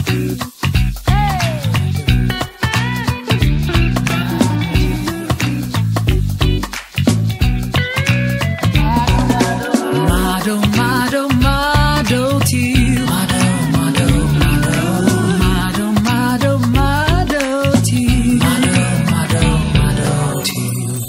Mado, mado, mado to you. Mado, mado, mado. Mado, mado, mado to you. Mado, mado, mado to you.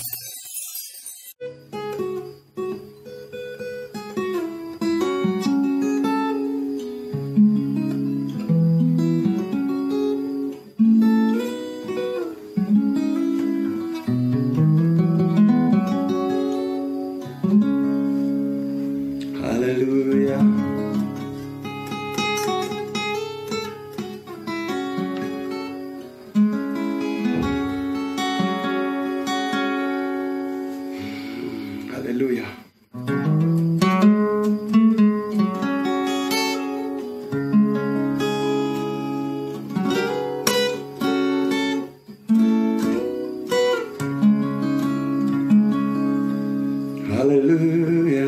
ሃሌሉያ ሃሌሉያ ሃሌሉያ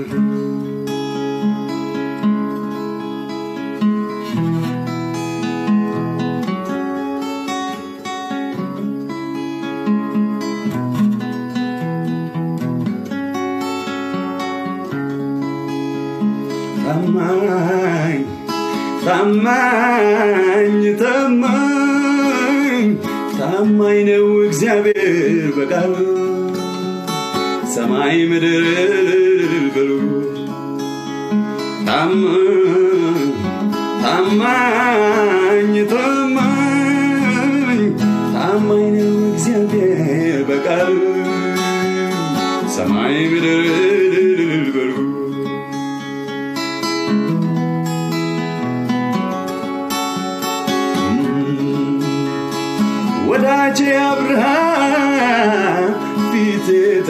ታማኝ ታማኝ ታማኝ ታማኝ ነው እግዚአብሔር በቃሉ ሰማይ ምድር በሉ ታማኝ ታማኝ ታማኝ ታማኝ ነው እግዚአብሔር በቃሉ ሰማይ ምድር በሉ ወዳጄ አብርሃም ፊት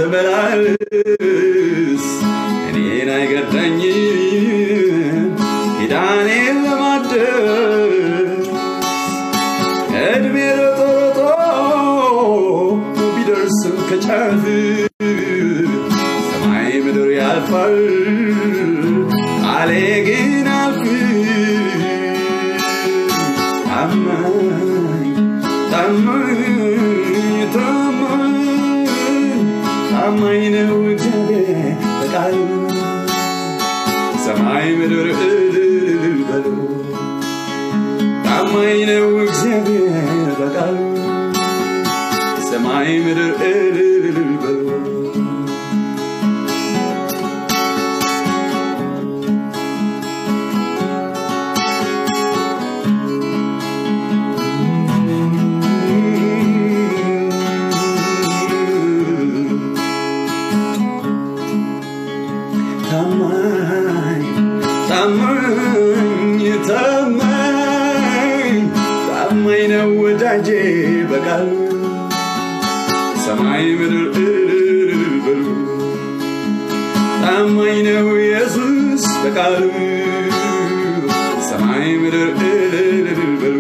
ተመላለስ እኔን አይገዳኝም ኪዳኔን ለማደስ እድሜ ሮጦ ሮጦ ቢደርስም ከጫፍ ሰማይ ምድር ያልፋል ቃሌ ግን አልፍ ታማኝ ታማኝ ታማኝ ታማኝ ነው እግዚአብሔር በቃሉ ሰማይ ምድር እልል በሉ ታማኝ ነው እግዚአብሔር በቃሉ ሰማይ ምድር እልል በሉ ታማኝ ታማኝ ታማኝ ታማኝ ነው ወዳጄ በቃሉ ሰማይ ምድር እልል በሉ ታማኝ ነው ኢየሱስ በቃሉ ሰማይ ምድር እልል በሉ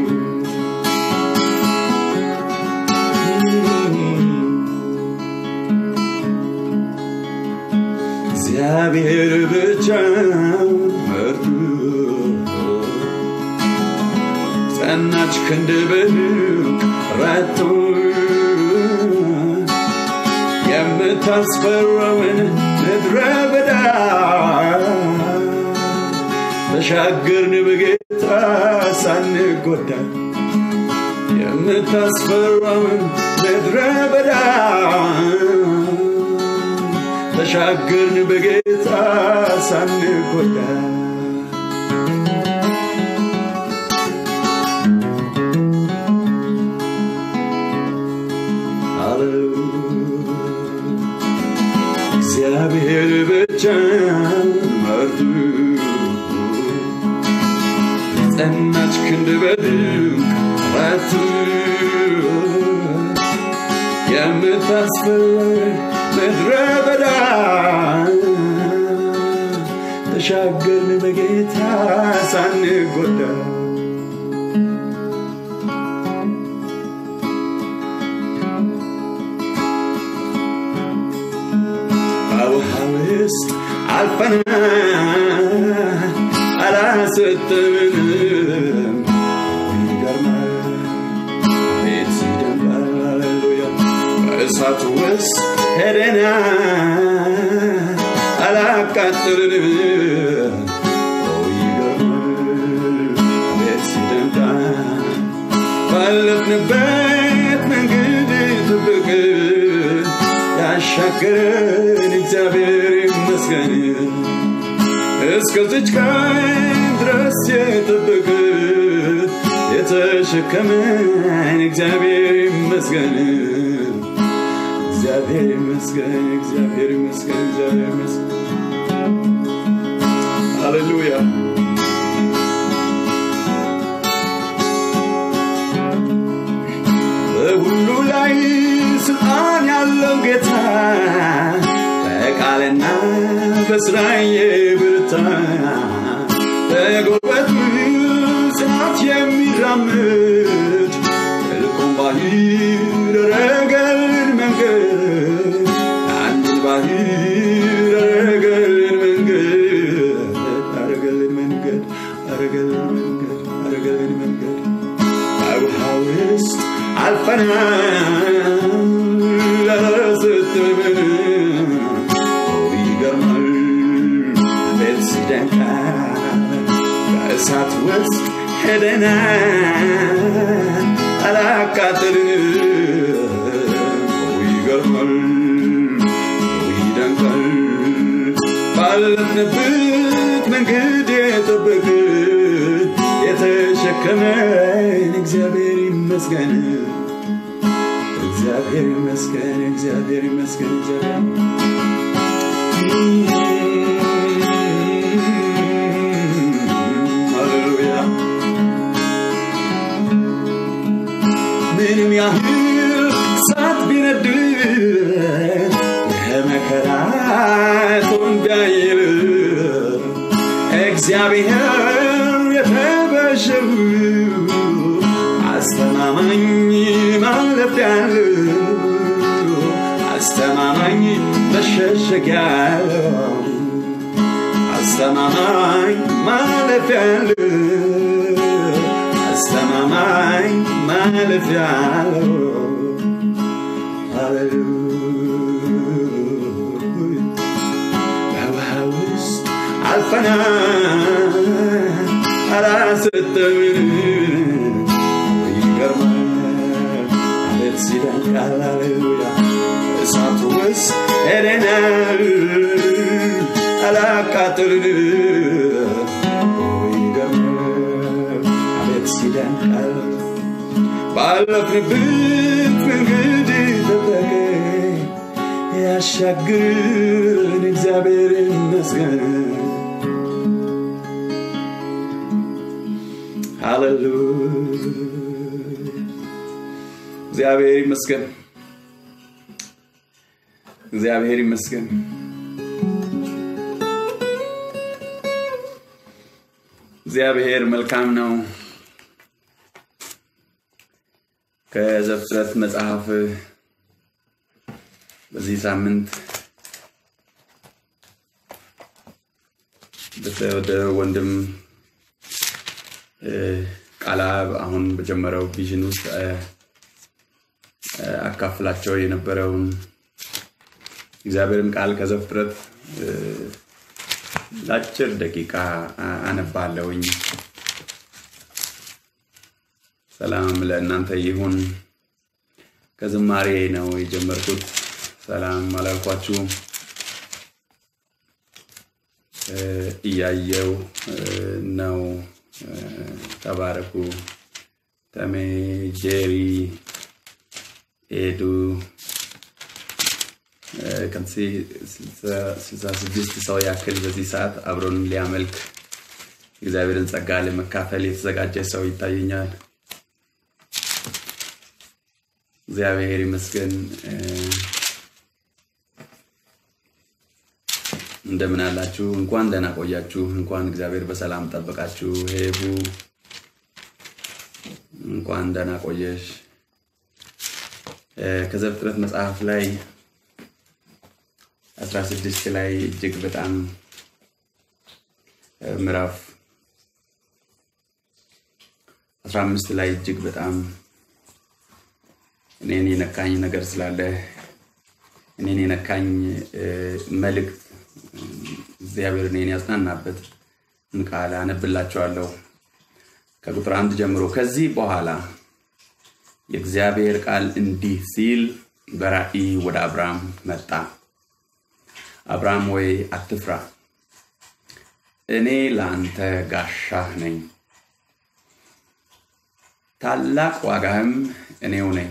እግዚአብሔር ብቻ መርቱ ጸናች ክንድ በድንቅ ረቶ የምታስፈራውን ምድረ በዳ ተሻገርን በጌታ ሳንጎዳ የምታስፈራውን ምድረ በዳ ተሻገርን በጌታ ሳንጎዳ እግዚአብሔር ብቻ መርቱ ጸናች ክንድ በድንቅ ረቱ የምታስፈር ምድረ በዳ ተሻገርን በጌታ ሳንጎዳ በውሃ ውስጥ አልፈናል አላሰጠምንም አላቃጥልን ቤት ሲደንቃል ባለፍንበት መንገድ ጥብቅ ያሻገረን እግዚአብሔር ይመስገን እስከዚች ቀን ድረስ የጠበቀ የተሸከመን እግዚአብሔር ይመስገን እግዚአብሔር ይመስገን እግዚአብሔር ይመስገን እግዚአብሔር ይመስገን ሃሌሉያ በሁሉ ላይ ስልጣን ያለው ጌታ በቃልና በስራዬ ብርታ በጉልበቱ ጽናት የሚራምድ ጥልቁን ባህር ረገልን መንገድ አንዱን ባህር ረገልን መንገድ አረገልን መንገድ አረገልን መንገድ አረገልን መንገድ በውሃ ውስጥ አልፈናል ለስትምን ይገርማል ቤት ሲደንቃል በእሳት ውስጥ ሄደናል አላቃጥልን ይገርማል ይደንቃል ባለፍንበት መንገድ የጠበቅ የተሸከመን እግዚአብሔር ይመስገን እግዚአብሔር ይመስገን እግዚአብሔር ይመስገን እግዚአብሔር ሃሌሉያ ምንም ያህል ሳት ቢነድ ከመከራ ቶን ቢያይል እግዚአብሔር የተበሸሩ አስተማማኝ ማለፊያ አስተማማኝ መሸሸጊያ አስተማማኝ ማለፊያ አስተማማኝ ማለፊያ ሃሌሉያ በውሃ ውስጥ አልፈናል አላሰጠምን ይገርማል አቤት ሲደንቃል ሃሌሉያ እሳቱ ውስጥ ሄደናል አላቃጥልን ይገርማል አቤት ሲደንቃል ባለፍንበት መንገድ ጠበቀ ያሻግርን እግዚአብሔር ይመስገን ሃሌሉያ እግዚአብሔር ይመስገን እግዚአብሔር ይመስገን እግዚአብሔር መልካም ነው ከዘፍጥረት መጽሐፍ በዚህ ሳምንት ወደ ወንድም ቃላብ አሁን በጀመረው ቪዥን ውስጥ አካፍላቸው የነበረውን እግዚአብሔርን ቃል ከዘፍጥረት ለአጭር ደቂቃ አነባለሁኝ። ሰላም ለእናንተ ይሁን። ከዝማሬ ነው የጀመርኩት። ሰላም አላልኳችሁ። እያየው ነው። ተባረኩ። ተሜ፣ ጄሪ፣ ኤዱ ከዚህ ስልሳ ስድስት ሰው ያክል በዚህ ሰዓት አብሮን ሊያመልክ እግዚአብሔርን ጸጋ ለመካፈል የተዘጋጀ ሰው ይታየኛል። እግዚአብሔር ይመስገን። እንደምን አላችሁ? እንኳን ደህና ቆያችሁ። እንኳን እግዚአብሔር በሰላም ጠበቃችሁ። ሄቡ እንኳን ደህና ቆየሽ። ከዘፍጥረት መጽሐፍ ላይ 16 ላይ እጅግ በጣም ምዕራፍ 15 ላይ እጅግ በጣም እኔን የነካኝ ነገር ስላለ እኔን የነካኝ መልእክት እግዚአብሔር እኔን ያጽናናበት ቃል አነብላቸዋለሁ። ከቁጥር አንድ ጀምሮ ከዚህ በኋላ የእግዚአብሔር ቃል እንዲህ ሲል በራእይ ወደ አብርሃም መጣ። አብርሃም ወይ አትፍራ፣ እኔ ለአንተ ጋሻህ ነኝ፣ ታላቅ ዋጋህም እኔው ነኝ።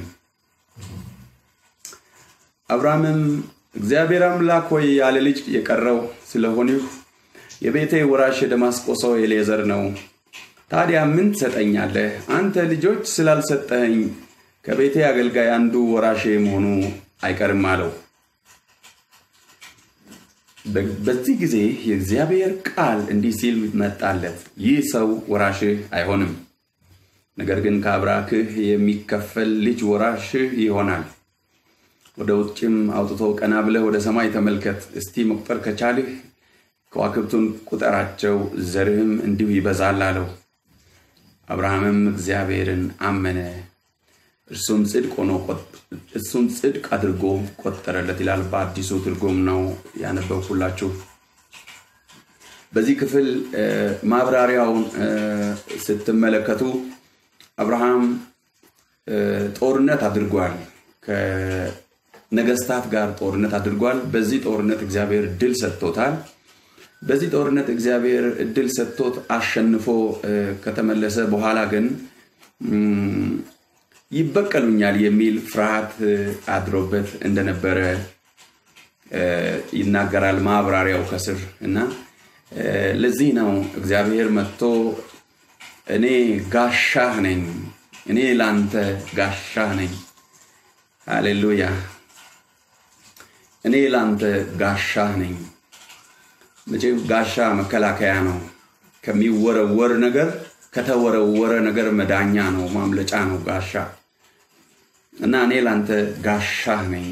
አብርሃምም እግዚአብሔር አምላክ ሆይ ያለ ልጅ የቀረው ስለሆንሁ የቤቴ ወራሽ የደማስቆ ሰው ኤሌዘር ነው። ታዲያ ምን ትሰጠኛለህ? አንተ ልጆች ስላልሰጠኸኝ ከቤቴ አገልጋይ አንዱ ወራሼ መሆኑ አይቀርም አለው። በዚህ ጊዜ የእግዚአብሔር ቃል እንዲህ ሲል መጣለት፣ ይህ ሰው ወራሽህ አይሆንም፣ ነገር ግን ከአብራክህ የሚከፈል ልጅ ወራሽህ ይሆናል። ወደ ውጭም አውጥቶ ቀና ብለህ ወደ ሰማይ ተመልከት፣ እስቲ መቁጠር ከቻልህ ከዋክብቱን ቁጠራቸው፣ ዘርህም እንዲሁ ይበዛል አለው። አብርሃምም እግዚአብሔርን አመነ፣ እርሱም ጽድቅ ሆኖ እሱም ጽድቅ አድርጎ ቆጠረለት ይላል። በአዲሱ ትርጉም ነው ያነበብኩላችሁ። በዚህ ክፍል ማብራሪያውን ስትመለከቱ አብርሃም ጦርነት አድርጓል። ከነገስታት ጋር ጦርነት አድርጓል። በዚህ ጦርነት እግዚአብሔር ድል ሰጥቶታል። በዚህ ጦርነት እግዚአብሔር እድል ሰጥቶት አሸንፎ ከተመለሰ በኋላ ግን ይበቀሉኛል የሚል ፍርሃት አድሮበት እንደነበረ ይናገራል ማብራሪያው ከስር እና ለዚህ ነው እግዚአብሔር መጥቶ እኔ ጋሻህ ነኝ፣ እኔ ለአንተ ጋሻህ ነኝ። ሃሌሉያ! እኔ ለአንተ ጋሻህ ነኝ። መቼም ጋሻ መከላከያ ነው። ከሚወረወር ነገር ከተወረወረ ነገር መዳኛ ነው፣ ማምለጫ ነው ጋሻ እና እኔ ላንተ ጋሻህ ነኝ።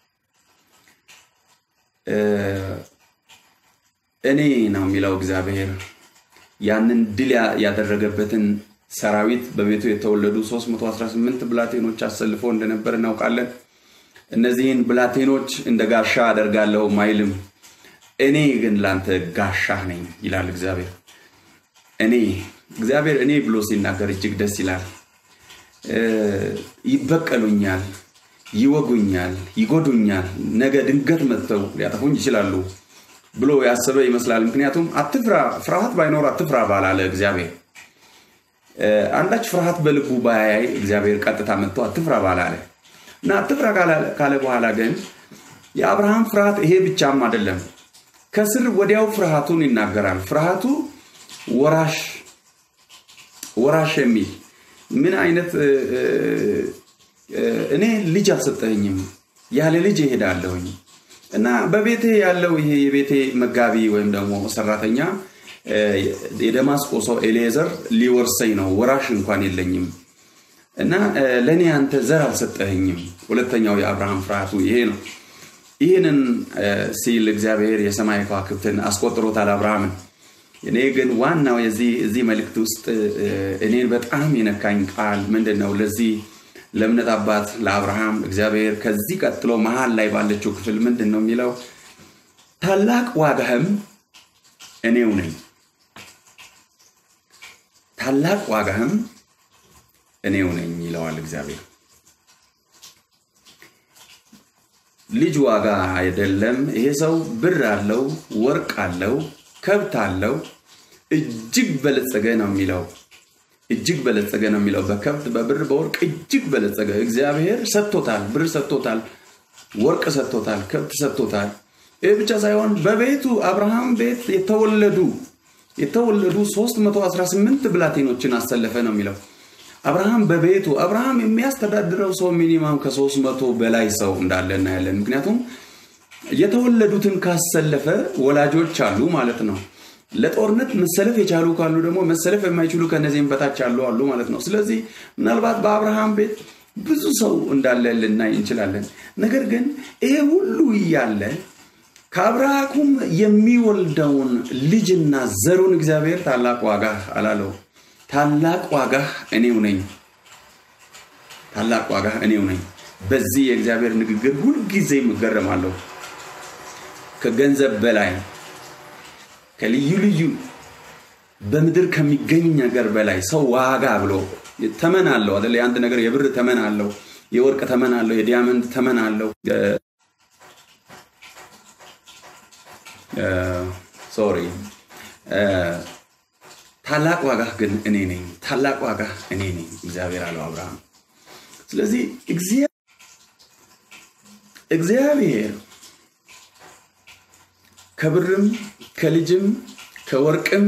እኔ ነው የሚለው እግዚአብሔር ያንን ድል ያደረገበትን ሰራዊት በቤቱ የተወለዱ 318 ብላቴኖች አሰልፎ እንደነበር እናውቃለን። እነዚህን ብላቴኖች እንደ ጋሻ አደርጋለሁ አይልም። እኔ ግን ላንተ ጋሻህ ነኝ ይላል እግዚአብሔር። እኔ እግዚአብሔር እኔ ብሎ ሲናገር እጅግ ደስ ይላል። ይበቀሉኛል፣ ይወጉኛል፣ ይጎዱኛል፣ ነገ ድንገት መጥተው ሊያጠፉኝ ይችላሉ ብሎ ያሰበ ይመስላል። ምክንያቱም አትፍራ፣ ፍርሃት ባይኖር አትፍራ ባላለ እግዚአብሔር አንዳች ፍርሃት በልቡ ባያይ እግዚአብሔር ቀጥታ መጥቶ አትፍራ ባላለ እና አትፍራ ካለ በኋላ ግን የአብርሃም ፍርሃት ይሄ ብቻም አይደለም። ከስር ወዲያው ፍርሃቱን ይናገራል። ፍርሃቱ ወራሽ ወራሽ የሚል ምን አይነት እኔ ልጅ አልሰጠኝም ያለ ልጅ ይሄዳለሁኝ እና በቤቴ ያለው ይሄ የቤቴ መጋቢ ወይም ደግሞ ሰራተኛ የደማስቆ ሰው ኤሌዘር ሊወርሰኝ ነው፣ ወራሽ እንኳን የለኝም እና ለእኔ አንተ ዘር አልሰጠኸኝም። ሁለተኛው የአብርሃም ፍርሃቱ ይሄ ነው። ይህንን ሲል እግዚአብሔር የሰማይ ከዋክብትን አስቆጥሮታል አብርሃምን። እኔ ግን ዋናው የዚህ እዚህ መልእክት ውስጥ እኔን በጣም የነካኝ ቃል ምንድን ነው? ለዚህ ለእምነት አባት ለአብርሃም እግዚአብሔር ከዚህ ቀጥሎ መሀል ላይ ባለችው ክፍል ምንድን ነው የሚለው? ታላቅ ዋጋህም እኔው ነኝ፣ ታላቅ ዋጋህም እኔው ነኝ ይለዋል እግዚአብሔር። ልጅ ዋጋ አይደለም። ይሄ ሰው ብር አለው፣ ወርቅ አለው፣ ከብት አለው፣ እጅግ በለጸገ ነው የሚለው እጅግ በለጸገ ነው የሚለው በከብት በብር በወርቅ እጅግ በለጸገ እግዚአብሔር ሰጥቶታል። ብር ሰጥቶታል፣ ወርቅ ሰጥቶታል፣ ከብት ሰጥቶታል። ይህ ብቻ ሳይሆን በቤቱ አብርሃም ቤት የተወለዱ የተወለዱ 318 ብላቴኖችን አሰለፈ ነው የሚለው አብርሃም በቤቱ አብርሃም የሚያስተዳድረው ሰው ሚኒማም ከሶስት መቶ በላይ ሰው እንዳለ እናያለን። ምክንያቱም የተወለዱትን ካሰለፈ ወላጆች አሉ ማለት ነው። ለጦርነት መሰለፍ የቻሉ ካሉ ደግሞ መሰለፍ የማይችሉ ከነዚህም በታች ያሉ አሉ ማለት ነው። ስለዚህ ምናልባት በአብርሃም ቤት ብዙ ሰው እንዳለ ልናይ እንችላለን። ነገር ግን ይሄ ሁሉ እያለ ከአብርሃኩም የሚወልደውን ልጅና ዘሩን እግዚአብሔር ታላቅ ዋጋ አላለው። ታላቅ ዋጋ እኔው ነኝ፣ ታላቅ ዋጋ እኔው ነኝ። በዚህ የእግዚአብሔር ንግግር ሁልጊዜ እገረማለሁ። ከገንዘብ በላይ ከልዩ ልዩ በምድር ከሚገኝ ነገር በላይ ሰው ዋጋ ብሎ ተመን አለው አይደል? የአንድ ነገር የብር ተመን አለው፣ የወርቅ ተመን አለው፣ የዲያመንድ ተመን አለው። ሶሪ ታላቅ ዋጋ ግን እኔ ነኝ፣ ታላቅ ዋጋ እኔ ነኝ እግዚአብሔር አለው አብርሃም። ስለዚህ እግዚአብሔር ከብርም ከልጅም ከወርቅም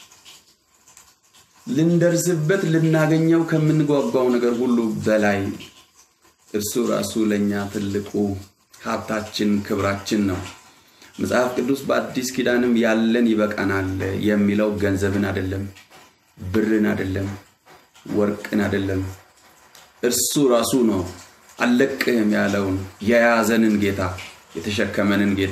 ልንደርስበት ልናገኘው ከምንጓጓው ነገር ሁሉ በላይ እርሱ ራሱ ለእኛ ትልቁ ሀብታችን ክብራችን ነው። መጽሐፍ ቅዱስ በአዲስ ኪዳንም ያለን ይበቃናል የሚለው ገንዘብን አይደለም፣ ብርን አይደለም፣ ወርቅን አይደለም። እርሱ ራሱ ነው አልለቅህም ያለውን የያዘንን ጌታ የተሸከመንን ጌታ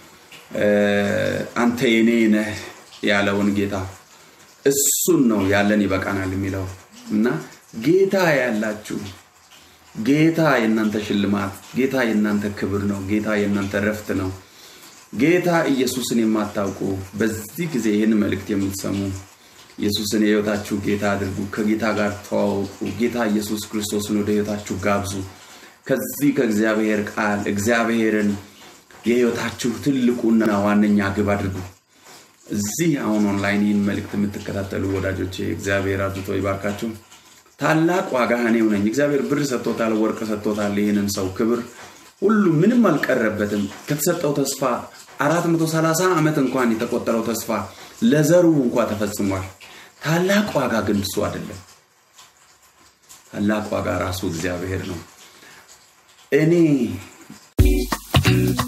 አንተ የኔ ነህ ያለውን ጌታ እሱን ነው ያለን ይበቃናል የሚለው እና ጌታ ያላችሁ ጌታ የእናንተ ሽልማት፣ ጌታ የእናንተ ክብር ነው። ጌታ የእናንተ ረፍት ነው። ጌታ ኢየሱስን የማታውቁ በዚህ ጊዜ ይህን መልእክት የምትሰሙ ኢየሱስን የህይወታችሁ ጌታ አድርጉ። ከጌታ ጋር ተዋወቁ። ጌታ ኢየሱስ ክርስቶስን ወደ ህይወታችሁ ጋብዙ። ከዚህ ከእግዚአብሔር ቃል እግዚአብሔርን የህይወታችሁ ትልቁና ዋነኛ ግብ አድርጉ። እዚህ አሁን ኦንላይን ይህን መልእክት የምትከታተሉ ወዳጆቼ እግዚአብሔር አብዝቶ ይባርካችሁ። ታላቅ ዋጋ እኔው ነኝ። እግዚአብሔር ብር ሰጥቶታል፣ ወርቅ ሰጥቶታል። ይህንን ሰው ክብር ሁሉ ምንም አልቀረበትም። ከተሰጠው ተስፋ 430 ዓመት እንኳን የተቆጠረው ተስፋ ለዘሩ እንኳ ተፈጽሟል። ታላቅ ዋጋ ግን እሱ አይደለም። ታላቅ ዋጋ ራሱ እግዚአብሔር ነው። እኔ